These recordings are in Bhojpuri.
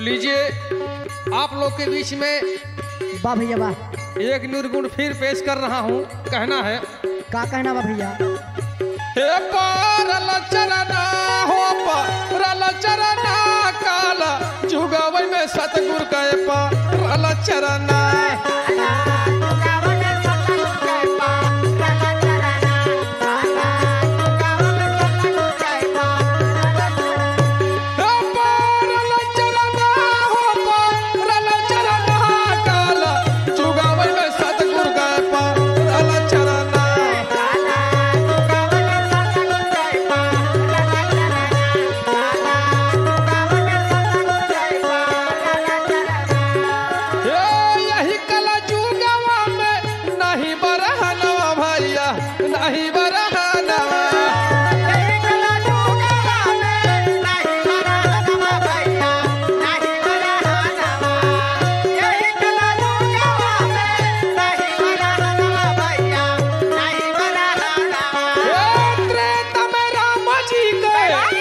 लीजिए आप लोग के बीच में वाह भैया वाह एक निर्गुण फिर पेश कर रहा हूँ कहना है का कहना बा भैया हे पारल चरना हो पारल चरना काला जुगावै में सतगुर के पारल चरना हे पारल चरना हो पारल चरना काला जुगावै में सतगुर के पारल चरना हे यही कला जुगावा में नहीं बरहनवा भैया नहीं बरहनवा हे त्रेता में राम जी के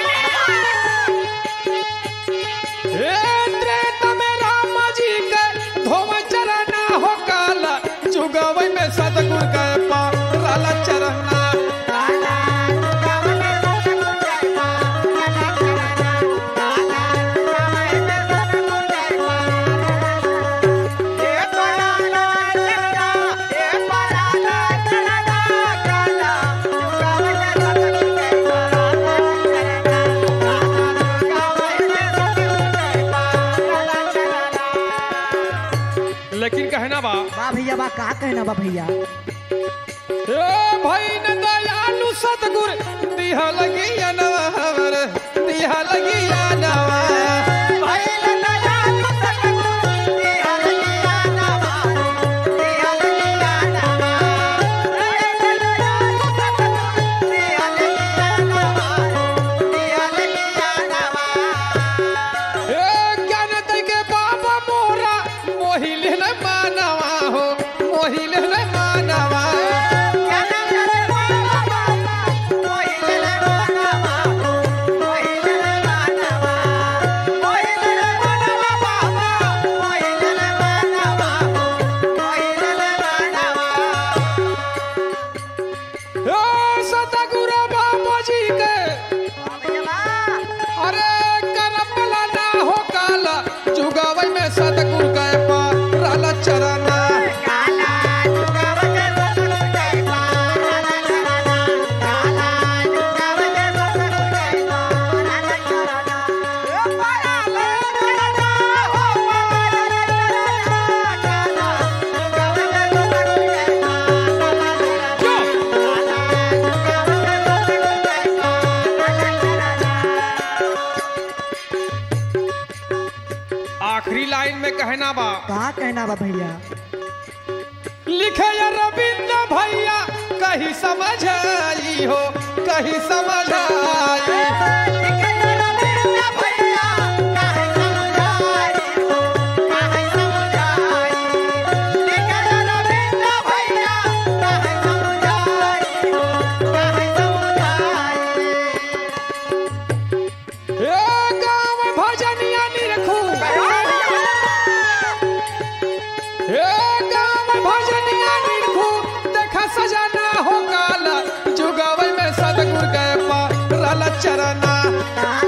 हे त्रेता में राम जी के धोम चरना हो काला जुगावै में सतगुर के पारल चरना लेकिन कहना बा वाह भैया वाह का कहना बा भैया हे भाई न दयालु सतगुर दिहा लगी नवा हमर दिहा लगी नवा हे ज्ञान दे के बाबा मोरा मोहिल न मानवा हो मोहिल न मानवा हे सतगुर बाबा जी के अरे करपला ना हो काला जुगावै में सतगुर के पारल चरना आखिरी लाइन में कहना बा का कहना बा भैया लिखे या रविंद्र भैया कहीं समझ आई हो कहीं समझ आई हे गाँव भजनिया निरखू हे गाँव भजनिया निरखू देखा सजना हो काला जुगावै में सतगुर के पारल चरना